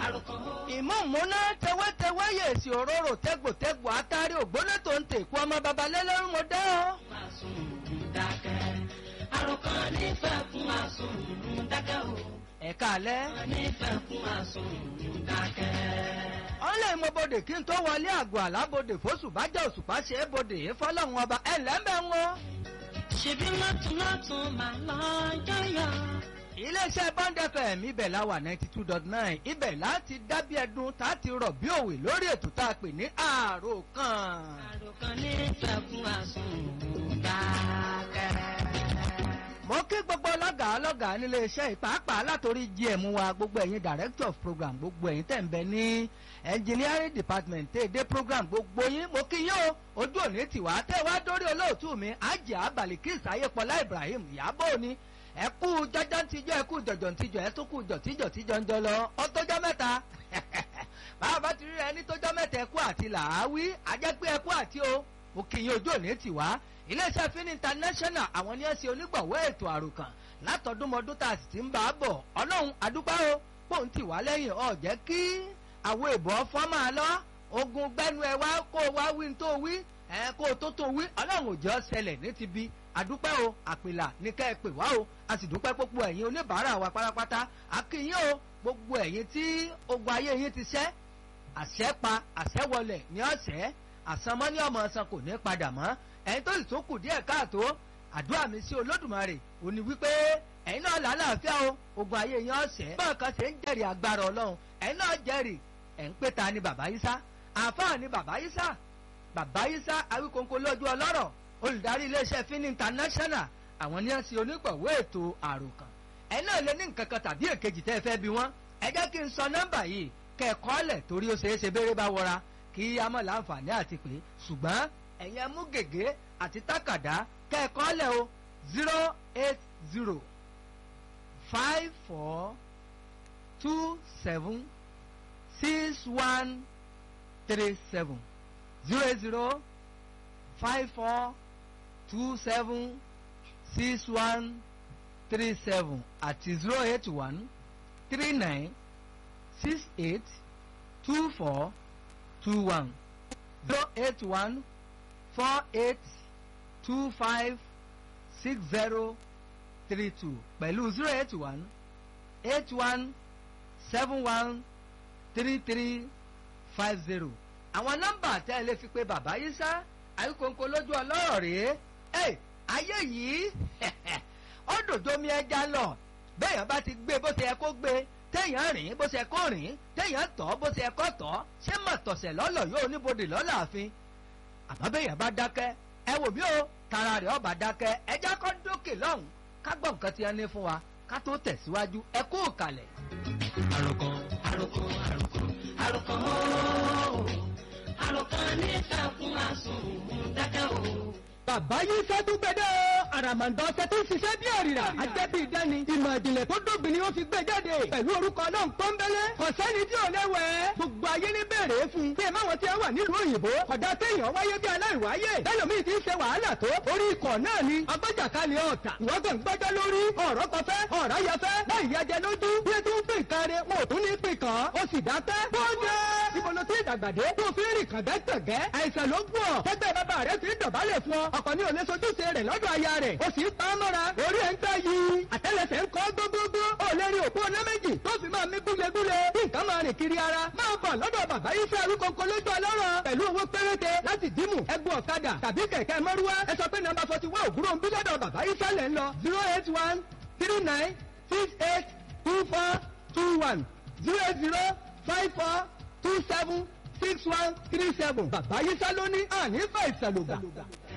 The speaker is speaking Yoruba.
ìmọ̀múná tewétewé yèsì òróró tẹ́gbòtẹ́gbò átàrí ògbóná tó ń tèkú ọmọ babalẹ́lẹ́rú mo dé o. àròkàn nífẹ̀ẹ́ fún àsùn dákẹ́ o. ẹ̀ka alẹ́. nífẹ̀ẹ́ fún àsùn dákẹ́. ọ̀lẹ́ ìmọ̀bodè kí n tó wọlé àgọ́ àlábodè fóṣù bá jẹ́ òṣùpá ṣe é bodè é fọlọ́run ọba ẹ̀ lẹ́mẹ̀ ń wọ́n. ṣebí lọ́tún-lọ́tún máa lọ́jọ́ yọ. iléeṣẹ́ bond fm ibẹ̀ la wà ninety two dot nine ibẹ̀ láti dábí ẹdun tá a ti rọ̀ bí òwe lórí ètò tá a pè ní àròkàn. àròkàn nífẹ̀ẹ́ fún àsùn dákẹ́. mo kí gbogbo ọlọ́gàá ọlọ́gàá nílé iṣẹ́ ìpàápàá látòrí gm wa gbogbo ẹ̀yin director of program gbogbo ẹ̀yin tẹ̀ ń bẹ ní engineering department tẹ̀ dé program gbogbo yín mo kí yín o ojú òní tiwa tẹ̀ wá dórí olóòtú mi ajá balikis ayépọlá ibrahim ìyábọ̀ ni ẹ kú jọjọ tíjọ ẹ kú jọjọ tíjọ ẹ tún kú jọ tíjọ tíjọ ń jọ lọ ọtọjọ mẹ́ta báwa bá ti rí ẹni tọjọ mẹ́ta ẹ kú àti làáwí ajẹpẹ ẹ kú àti o mo kì í yín ojú òní tiwa iléeṣẹ́ fin international àwọn ní ẹ̀sìn onígbọ̀wọ́ ètò àròkàn látọdúnmọdún tá a sì ti ń bá a bọ̀ ọlọ́run àdúgbò o pòun tì wá lẹ́yìn ọ̀ jẹ́ kí àwọn èbọ̀ fọ́ máa lọ ogun gbẹ́nu ẹ wá kó o wá wí ní tó wí ẹ kó o tó tó wí ọlọ́run ò jẹ́ ṣẹlẹ̀ ní ti bí àdúpẹ́ o àpìlà ní ká ẹ pè wá o a sì dúpẹ́ gbogbo ẹ̀yin oníbàárà wa pátápátá àkìyìn o gbogbo ẹ̀yin tí ogun ayé yín ti ṣẹ́ àṣẹ pa àṣẹ wọlẹ̀ ní ọ̀sẹ̀ àsanmọ́ ní ọmọ ọ̀sán kò ní padà mọ́ ẹ̀yin tó sì tó kù díẹ̀ káàtó àdúrà mi sí olódùmarè ò ní wípé ẹ̀yin náà làálàáfíà o ogun ayé yín ọ̀sẹ̀ báwọn kan ṣe ń jẹ́rìí agbára ọlọ́run ẹ̀yin náà jẹ́rìí ẹ̀ ń pè ta ni bàbá yísá àáfàá ni bàbá yísá bàbá yísá awíkóńkó lójú ọlọ́rọ̀ olùdarí iléeṣẹ́ fin international àwọn ní ẹ̀sìn onígbọ̀wọ́ ètò àròkàn ẹ̀yin náà lè ní nǹkan kan tàbí èkejì tẹ́ ẹ fẹ́ bí wọ́n ẹ jẹ́ kí n sọ nọ́mbà yìí kẹ́ẹ̀kọ́lẹ̀ torí ó ṣeé ṣe béèrè bá wọra kí a mọ̀ láǹfààní àti pé ṣùgbọ́n ẹ̀yin mú gègé àti tákàdá kẹ́ẹ̀kọ́lẹ̀ o zero eight zero five four two seven six one three seven zero eight zero five four two seven six one three seven àti zero eight one three nine six eight two four two one zero eight one four eight two five six zero three two pẹ̀lú zero eight one eight one seven one three three five zero. àwọn nọ́mbà tẹ́ ẹ lè fi pe bàbá yìí sá àyíkóńkó lójú ọlọ́rọ̀ rèé ẹ ayé yìí ó dòjó mi ẹja lọ bẹ́ẹ̀yàn bá ti gbé bó ṣe yẹ kó gbé téèyàn rìn bó ṣe yẹ kó rìn téèyàn tọ̀ bó ṣe yẹ kó tọ̀ ṣé mọ̀tọ̀sẹ̀ lọ́lọ́ yóò níbodè lọ́làáfin àmọ́ bẹ́ẹ̀yàn bá dákẹ́ ẹ wò bí o tara rẹ̀ ọba dákẹ́ ẹjẹ́ kọ́ dókè lọ́hùn ká gbọ́ nǹkan tí ẹ ní fún wa ká tó tẹ̀síwájú ẹ kú òkàlẹ̀. àròkàn àròkàn àròkàn àròkàn ooo àròkàn nífẹ̀ẹ́ fún àsùn dákẹ́ o. bàbá yìí fẹ́ tún gbẹdẹ́ o àràmàǹdà ọ̀sẹ̀ tó ń ṣiṣẹ́ bí òrìrà àjẹbí ìdẹ́ni ìmọ̀ ìjìnlẹ̀ tó dóbi ni ó fi gbé jáde pẹ̀lú orúkọ náà pọ́nbélé ọ̀sẹ́ni tí ò léwẹ̀ gbogbo ayé ní bèrè fún bí ẹ máwọn tí ẹ wà nílùú òyìnbó ọ̀dà téèyàn wáyé bí aláìwáyé lẹ́lòmíì ti ń ṣe wàhálà tó orí ikọ̀ náà ni agbájàkálẹ̀ ọ̀tà ìwọ́gbọ̀n gbọ́jọ́ lórí ọ̀rọ̀ kọfẹ́ ọ̀rọ̀ yẹfẹ́ láì yẹjẹ lójú bí ẹ tún pè káre wọn ò tún ní pè kàn ó sì dákẹ́ bóde ìbọ̀lọ́ tí ìdàgbàdé tó fi rìn kàngẹ́kàngẹ́ àìsàn ló gùn ọ́ tẹ́gbẹ́ bàbá rẹ̀ ti ń dọ̀bálẹ̀ fún ọ ọkọ̀ ní òní sojúṣe rẹ̀ lọ́dọ̀ aya rẹ̀ ó sì ń pa á mọ́ra orí ẹ̀ ń gbá yìí àtẹ́lẹsẹ̀ ń kọ́ gbogbogbò ó lè rí òpó ọ̀nà méjì tó fi máa mí gúlegúle bí nǹkan máa rìn kiri ara máa bọ̀ lọ́dọ̀ bàbá yìí fẹ́ arúgbó lójú ọlọ́rọ̀ pẹ̀lú owó péréte láti dìmú ẹgbẹ́ ọ̀kadà tàbí kẹ̀kẹ́ mọ́rúwá ẹ sọ pé nọ́mbà forty one òwúrò ń bí lọ́dọ̀ bàbá yìí fẹ́lẹ̀ ń lọ zero eight one three nine six eight two four two one zero eight zero five four two seven six one three seven bàbá yìí sá lóní àní fà ìsàlùgbà.